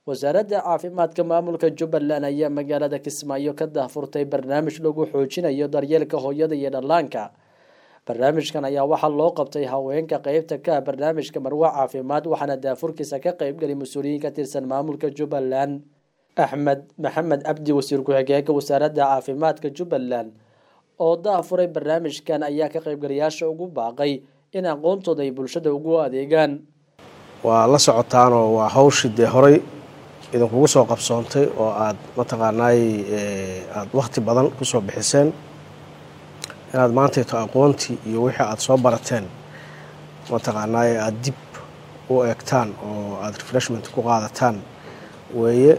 wasaaradda caafimaadka maamulka jubbaland ayaa magaalada kismaayo ka daahfurtay barnaamij lagu xoojinayo daryeelka hooyada iyo dhallaanka barnaamijkan ayaa waxaa loo qabtay haweenka qeybta ka ah barnaamijka marwa caafimaad waxaana daafurkiisa ka qeybgali mas-uuliyiin ka tirsan maamulka jubbaland axmed maxamed cabdi wasiir ku-xigeenka wasaaradda caafimaadka jubbaland oo daafuray barnaamijkan ayaa ka qeybgalayaasha ugu baaqay in aqoontooda ay bulshada ugu adeegaan waa la socotaanoo waa hawshii dee horay idinkugu soo qabsoontay oo aada mataqaanaay aada wakhti badan kusoo bixiseen inaad maantayto aqoontii iyo wixii aada soo barateen mataqaanaay aada dib u eegtaan oo aada refreshment ku qaadataan weeye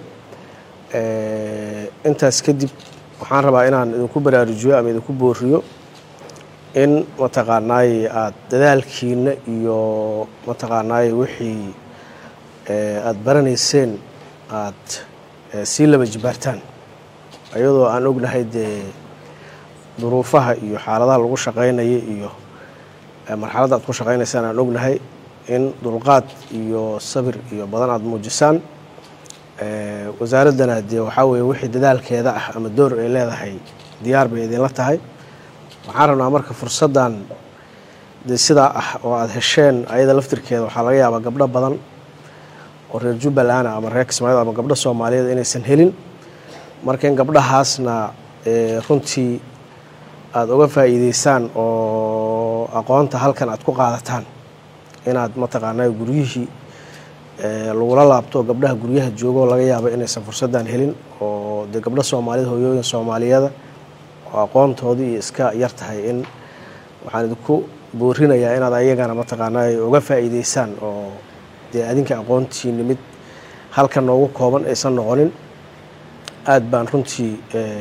intaas kadib waxaan rabaa inaan idinku baraarujiyo ama idinku booriyo in mataqaanaay aada dadaalkiina iyo mataqaanaay wixii aada baranayseen aada sii laba jibaartaan iyadoo aan ognahay dee duruufaha iyo xaaladaha lagu shaqaynaya iyo marxaladda aad ku shaqaynaysaan aan ognahay in dulqaad iyo sabir iyo badan aada muujisaan wasaaraddana dee waxaa weeye wixii dadaalkeeda ah ama door ay leedahay diyaar bay idinla tahay waxaan rabnaa marka fursaddan dee sidaa ah oo aada hesheen ayada laftirkeeda waxaa laga yaabaa gabdho badan oo reer jubbaland ama reer kismaayo ama gabdho soomaaliyeed inaysan helin marka in gabdhahaasna runtii aada uga faa'iideysaan oo aqoonta halkan aada ku qaadataan inaad mataqaanaa guryihii lagula laabto gabdhaha guryaha joogo laga yaaba inaysan fursaddan helin oo dee gabdho soomaaliyed hooyooyin soomaaliyada oo aqoontoodii iyo iska yar tahay in waxaan idinku boorinayaa inaad ayagana mataqaanaa uga faa'iideysaan oo dee adinka aqoontiini mid halkan noogu kooban aysan noqonin aada baan runtii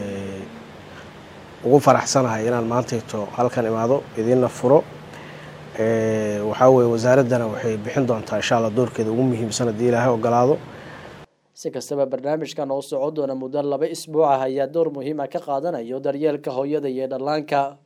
ugu faraxsanahay inaan maantayto halkan imaado idiinna furo waxaa weye wasaaraddana waxay bixin doontaa insha allah doorkeeda ugu muhiimsan haddii ilaahay ogolaado si kastaba barnaamijkan oo socon doona muddo laba isbuuc ah ayaa door muhiima ka qaadanayo daryeelka hooyada iyo dhallaanka